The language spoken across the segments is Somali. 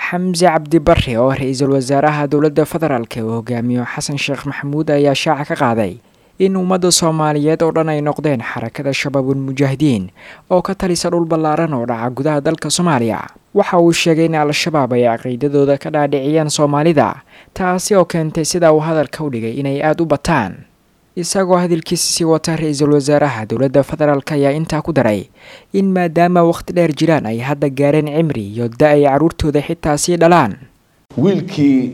xamse cabdi barre oo ra-iisul wasaaraha dowladda federaalk uu hogaamiyo xasan sheekh maxamuud ayaa shaaca ka qaaday in ummadda soomaaliyeed oo dhan ay noqdeen xarakada shabaabul mujaahidiin oo ka talisa dhul ballaaran oo dhaca gudaha dalka soomaaliya waxa uu sheegay in al-shabaab ay caqiidadooda ka dhaadhiciyeen soomaalida taasi oo keentay sida uu hadalka u dhigay inay aada u bataan isagoo hadalkiisa sii wata ra-iisul wasaaraha dowladda federaalk ayaa intaa ku daray in maadaama waqti dheer jiraan ay hadda gaareen cimri iyo da ay carruurtooda xitaa sii dhalaan wiilkii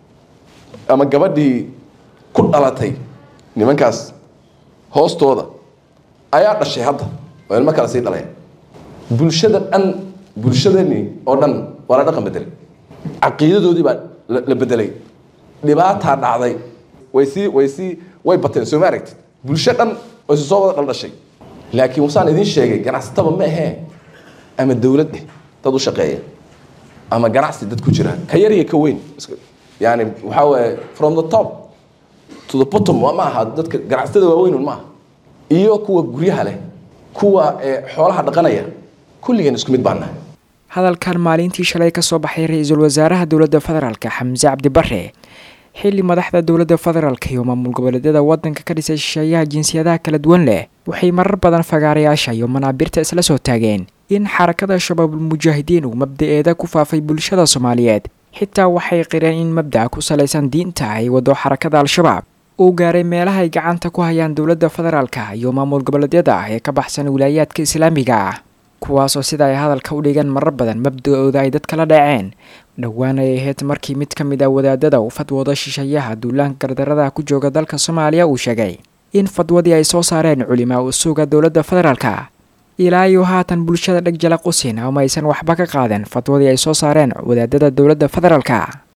ama gabadhii ku dhalatay nimankaas hoostooda ayaa dhashay hadda oo ilmo kale sii dhaleen bulshada dhan bulshadani oo dhan waa la dhaqan bedelay caqiidadoodii baa la bedelay dhibaataa dhacday way sii way sii way bateen soo ma aragtid bulsho dhan oo isu soo wada dhaldhashay laakiin wasaan idiin sheegay ganacsataba ma ahee ama dowlad eh dad u shaqeeya ama ganacsi dad ku jira ka yar iyo ka weyn yani waxaa waaye from the top to the bottom ma aha dadka ganacsatada waaweynun ma aha iyo kuwa guryaha leh kuwa xoolaha dhaqanaya kulligeen isku mid baan nahay hadalkan maalintii shalay ka soo baxay ra-iisul wasaaraha dowladda federaalk xamse cabdi barre xilli madaxda dowladda federaalk iyo maamul goboleedyada waddanka ka dhisay shisheeyaha jinsiyadaha kala duwan leh waxay marar badan fagaarayaasha iyo manaabirta isla soo taageen in xarakada shabaabul mujaahidiin uu mabda-eeda ku faafay bulshada soomaaliyeed xitaa waxay qireen in mabdaca ku salaysan diinta ay wado xarakada al-shabaab uu gaaray meelaha ay gacanta ku hayaan dowladda federaalka iyo maamul goboleedyada ah ee ka baxsan wilaayaadka islaamiga ah kuwaasoo sida ay hadalka u dhigan marar badan mabda-ooda ay dadkala dhaceen dhowaan ay ahayd markii mid ka mid ah wadaadada uu fadwooda shisheeyaha duulaanka gardarada ku jooga dalka soomaaliya uu sheegay in fadwadii ay soo saareen culimaa u suga dowladda federaalka ilaa iyo haatan bulshada dheg jala qusin ama aysan waxba ka qaadeen fadwadii ay soo saareen wadaadada dowladda federaalka